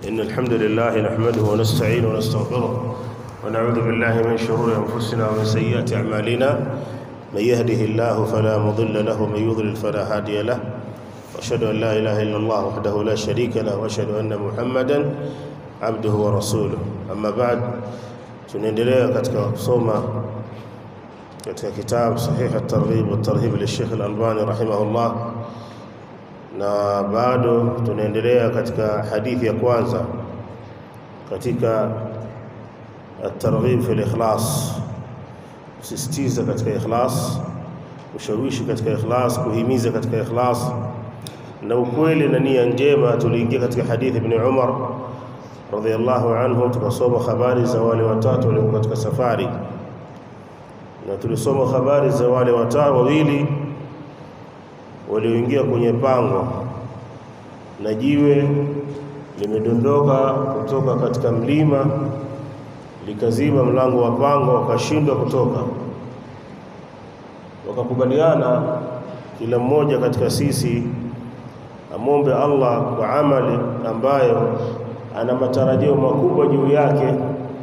إن الحمد لله نحمده ونستعينه ونستغفره ونعوذ بالله من شرور أنفسنا ومن سيئات أعمالنا من يهده الله فلا مضل له ومن يضلل فلا هادي له وأشهد أن لا إله إلا الله وحده لا شريك له وأشهد أن محمدا عبده ورسوله أما بعد tunaendelea katika kusoma katika kitabu sahih at-targhib wa tarhib li Sheikh al-Albani rahimahullah na bado tunaendelea katika hadithi ya kwanza katika at-targhib fi al-ikhlas kusisitiza katika ikhlas ushawishi katika ikhlas kuhimiza katika ikhlas na ukweli na nia njema tuliingia katika hadithi ibn Umar radhiallahu anhu tukasoma habari za wale watatu waliokuwa katika safari na tulisoma habari za wale watatu wawili walioingia kwenye pango na jiwe limedondoka kutoka katika mlima likaziba mlango wa pango wakashindwa kutoka wakakubaliana kila mmoja katika sisi amwombe Allah kwa amali ambayo ana matarajio makubwa juu yake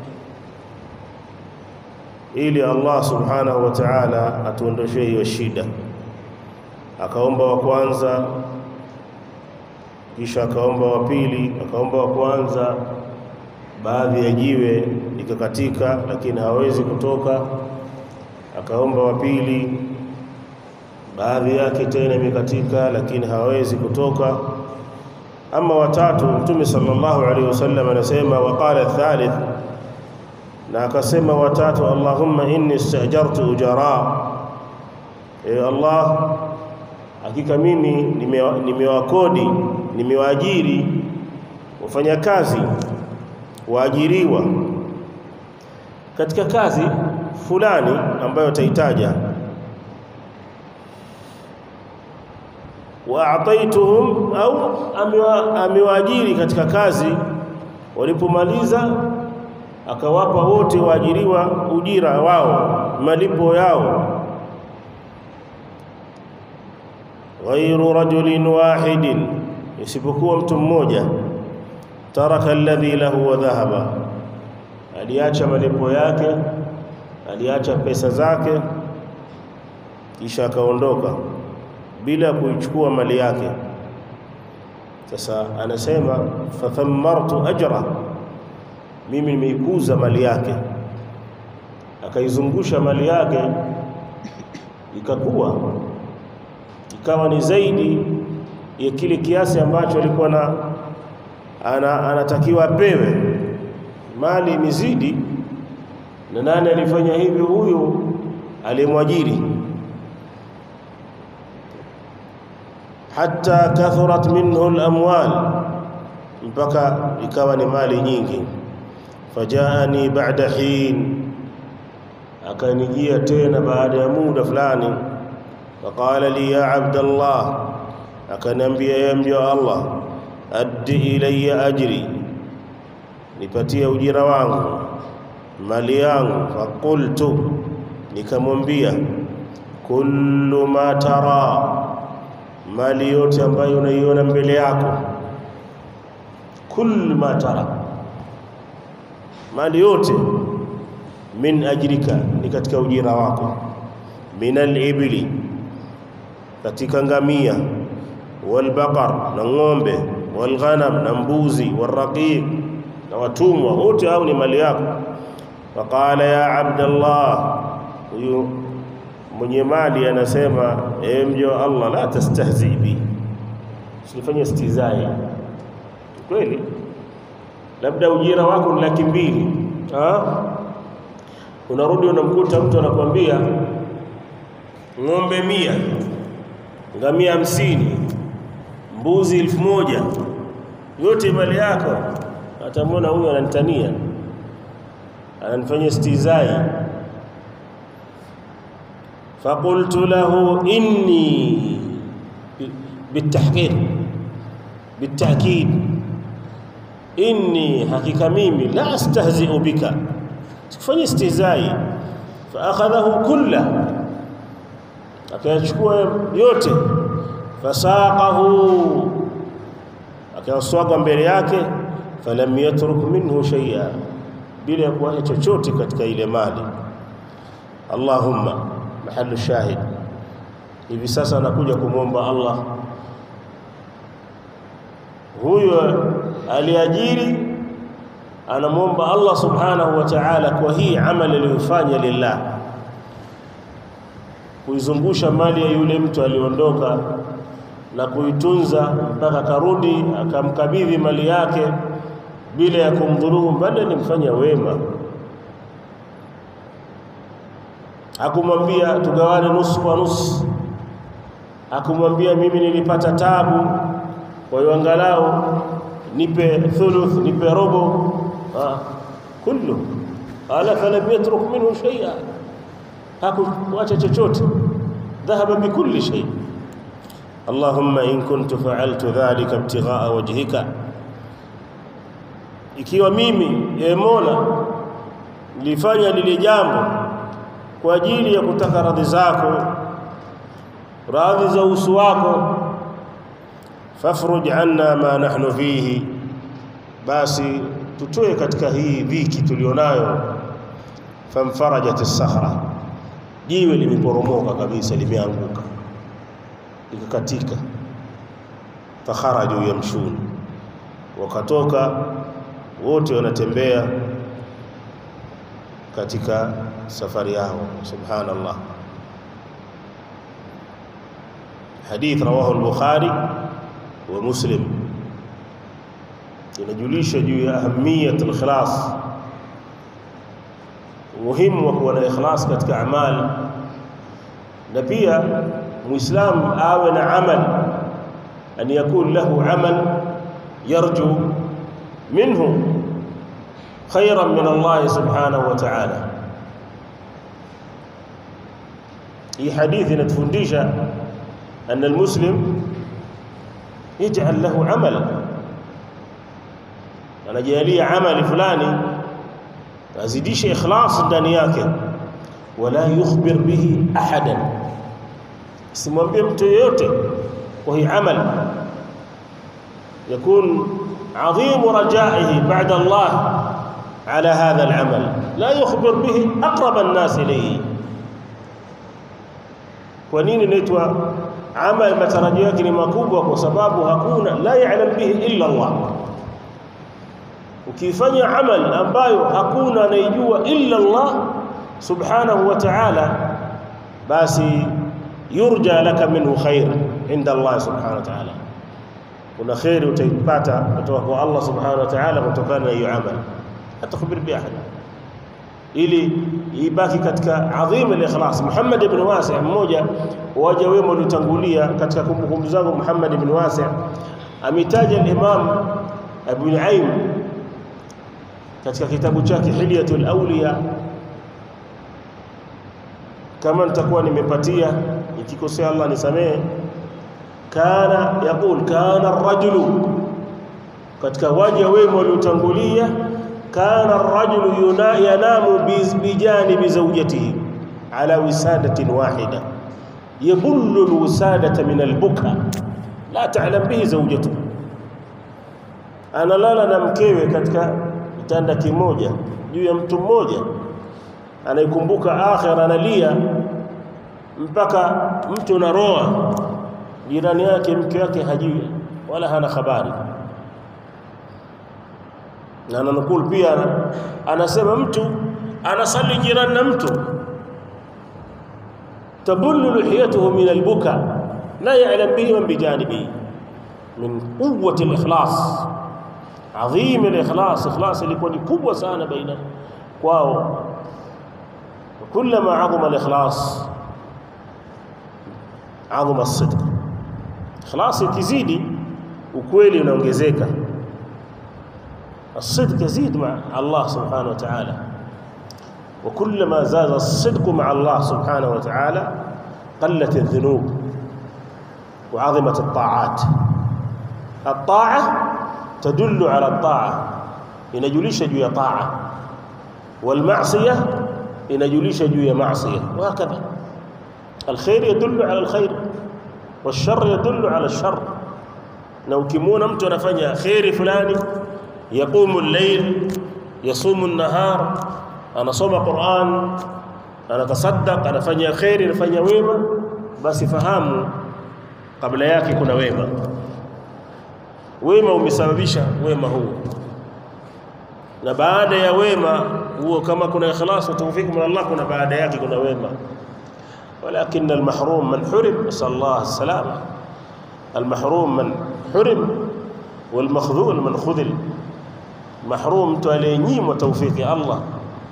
ili Allah subhanahu wa ta'ala atuondoshe hiyo shida akaomba wa kwanza kisha akaomba wa pili akaomba wa kwanza baadhi ya jiwe likakatika lakini hawezi kutoka akaomba wa pili baadhi yake tena imekatika lakini hawezi kutoka ama watatu mtume sallallahu alaihi wasallam anasema waqala thalith na akasema watatu allahumma inni istajartu ujara e allah hakika mimi nimewakodi nime nimewaajiri wafanyakazi waajiriwa katika kazi fulani ambayo ataitaja waataituhum au amewaajiri katika kazi walipomaliza akawapa wote waajiriwa ujira wao malipo yao ghairu rajulin wahidin isipokuwa mtu mmoja taraka alladhi lahu wa dhahaba aliacha malipo yake aliacha pesa zake kisha akaondoka bila kuichukua mali yake sasa anasema fathammartu ajra mimi nimeikuza mali yake akaizungusha mali yake ikakuwa ikawa ni zaidi ya kile kiasi ambacho alikuwa na ana, anatakiwa apewe mali imezidi na nani alifanya hivyo huyu aliyemwajiri hatta kathurat minhu al-amwal mpaka ikawa ni mali nyingi fajaani ba'da hin akanijia tena baada ya muda fulani faqala li ya abdallah akaniambia ya mja Allah addi ilayya ajri nipatie ujira wangu mali yangu faqultu nikamwambia kullu ma tara mali yote ambayo unaiona mbele yako kul ma tara mali yote min ajrika ni katika ujira wako min al-ibli katika ngamia walbaqar na ng'ombe walghanam na mbuzi warraqiq na watumwa wote hao ni mali yako faqala ya abdallah huyu mwenye mali anasema e mjo Allah la tastahzi bi usifanye istizai kweli labda ujira wako ni laki mbili unarudi unamkuta mtu anakuambia ng'ombe mia ngamia hamsini mbuzi elfu moja yote mali yako atamwona huyu ananitania ananifanya istizai فقلت له إني بالتحقيق بالتأكيد إني حقيقة ميمي لا أستهزئ بك فني استهزائي فأخذه كله akayachukua yote fasaqahu akayaswaga mbele yake falam yatruk minhu shay'a bila ya kuacha chochote katika ile mali Allahumma mahallu shahid hivi sasa anakuja kumwomba Allah huyo aliajiri anamwomba Allah subhanahu wa ta'ala kwa hii amali aliyofanya lillah kuizungusha mali ya yule mtu aliondoka na kuitunza mpaka karudi akamkabidhi mali yake bila ya kumdhulumu bali alimfanya wema hakumwambia tugawane nusu kwa nusu hakumwambia mimi nilipata tabu kwa hiyo angalau nipe thuluth nipe robo ah kullu ala falam yatruk minhu shay'a hakuacha chochote dhahaba bikulli shay Allahumma in kuntu fa'altu dhalika ibtigha'a wajhika ikiwa mimi e Mola nilifanya lile jambo kwa ajili ya kutaka radhi zako radhi za uso wako fafruj anna ma nahnu fihi basi tutoe katika hii dhiki tulionayo famfarajat as-sakhra jiwe limeporomoka kabisa limeanguka likakatika fakharaju yamshun wakatoka wote wanatembea katika safari yao subhanallah hadith rawahu al-bukhari wa muslim inajulisha juu ya ahamiyat al-ikhlas muhimu wa kuwa na ikhlas katika amali na pia muislam awe na amal an yakun lahu amal yarju minhu khayran min Allah subhanahu wa ta'ala hii hadithi inatufundisha أن المسلم يجعل له عمل anajalia amali fulani azidishe ikhlas ndani yake wala yukhbir bihi ahadan simwambie mtu yeyote kwa hii amal yakun عظيم رجائه بعد الله على هذا العمل لا يخبر به أقرب الناس إليه kwa nini inaitwa amal matarajio yake ni makubwa kwa sababu hakuna la ya'lam bihi illa Allah ukifanya amal ambayo hakuna anayejua illa Allah subhanahu wa ta'ala basi yurja laka minhu khair inda Allah subhanahu wa ta'ala kuna khairi utaipata kutoka kwa Allah subhanahu wa ta'ala kutokana na hiyo amal atakhbir bi ahad ili ibaki katika adhim al-ikhlas Muhammad ibn Wasi' mmoja waja wema waliotangulia katika kumbukumbu zangu Muhammad ibn Wasi' ametaja al-Imam Abu Nu'aym katika kitabu chake Hilyatul Awliya kama nitakuwa nimepatia ikikosea Allah nisamehe kana yaqul kana ar-rajulu katika waja wema waliotangulia kana ar-rajulu yanamu bijanibi zawjatihi ala wisadatin wahida yabullu al-wisadata min al-buka la ta'lam bihi zawjatuhu analala na mkewe katika kitanda kimoja juu ya mtu mmoja anaikumbuka akhira analia mpaka mtu naroa jirani yake mke wake hajui wala hana habari na ananukul pia anasema mtu anasali jirani na mtu tabullu lihiyatuhu min albuka la ya'lam bihi man bijanibihi min quwwati alikhlas adhim alikhlas ikhlas ilikuwa ni kubwa sana baina kwao kullama azama alikhlas azama as-sidq ikhlas ikizidi ukweli unaongezeka الصدق يزيد مع الله سبحانه وتعالى وكلما زاد الصدق مع الله سبحانه وتعالى قلت الذنوب وعظمت الطاعات الطاعة تدل على الطاعة inajulisha juu ya taa والمعصيه inajulisha juu ya maasiya وهكذا الخير يدل على الخير والشر يدل على الشر na ukimwona mtu anafanya khairi fulani yaqumu al-layl yasumu an-nahar anasoma Qur'an anatasaddaq anafanya khairi anafanya wema basi fahamu kabla yake kuna wema wema umesababisha wema huu na baada ya wema huo kama kuna ikhlas wa tawfik min Allah kuna baada yake kuna wema ولكن المحروم من حرم نسأل الله السلامة المحروم من حرم والمخذول من خذل محروم mtu aliyenyimwa tawfiki ya Allah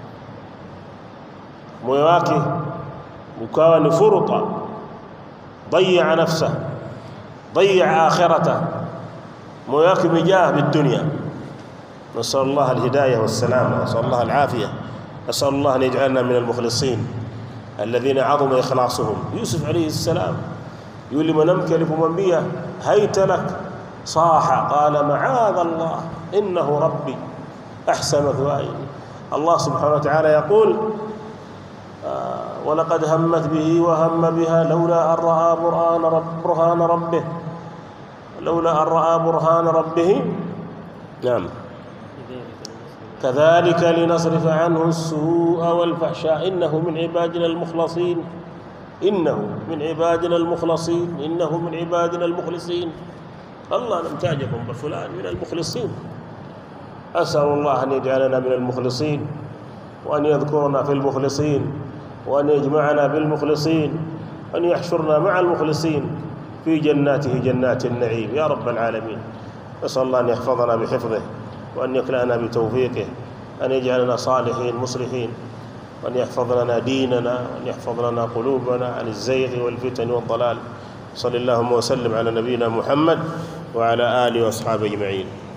moyo wake ukawa ni furuta ضيع نفسه ضيع آخرته moyo wake umejaa bidunia نسأل الله الهداية والسلامة نسأل الله العافية نسأل الله أن يجعلنا من المخلصين الذين عظم إخلاصهم يوسف عليه السلام يقول لي منامك لكمwambia هيت لك صاح قال معاذ الله إنه ربي أحسن مثواي الله سبحانه وتعالى يقول آه ولقد همت به وهم بها لولا أن رأى برهان, رب برهان ربه لولا أن رأى برهان ربه نعم كذلك لنصرف عنه السوء والفحشاء إنه من عبادنا المخلصين إنه من عبادنا المخلصين إنه من عبادنا المخلصين الله نمتاجكم بفلان من المخلصين أسأل الله أن يجعلنا من المخلصين وأن يذكرنا في المخلصين وأن يجمعنا بالمخلصين وأن يحشرنا مع المخلصين في جناته جنات النعيم يا رب العالمين نسأل الله أن يحفظنا بحفظه وأن يكلأنا بتوفيقه أن يجعلنا صالحين مصلحين وأن يحفظ لنا ديننا وأن يحفظ لنا قلوبنا عن الزيغ والفتن والضلال صلى اللهم وسلم على نبينا محمد وعلى آله وأصحابه أجمعين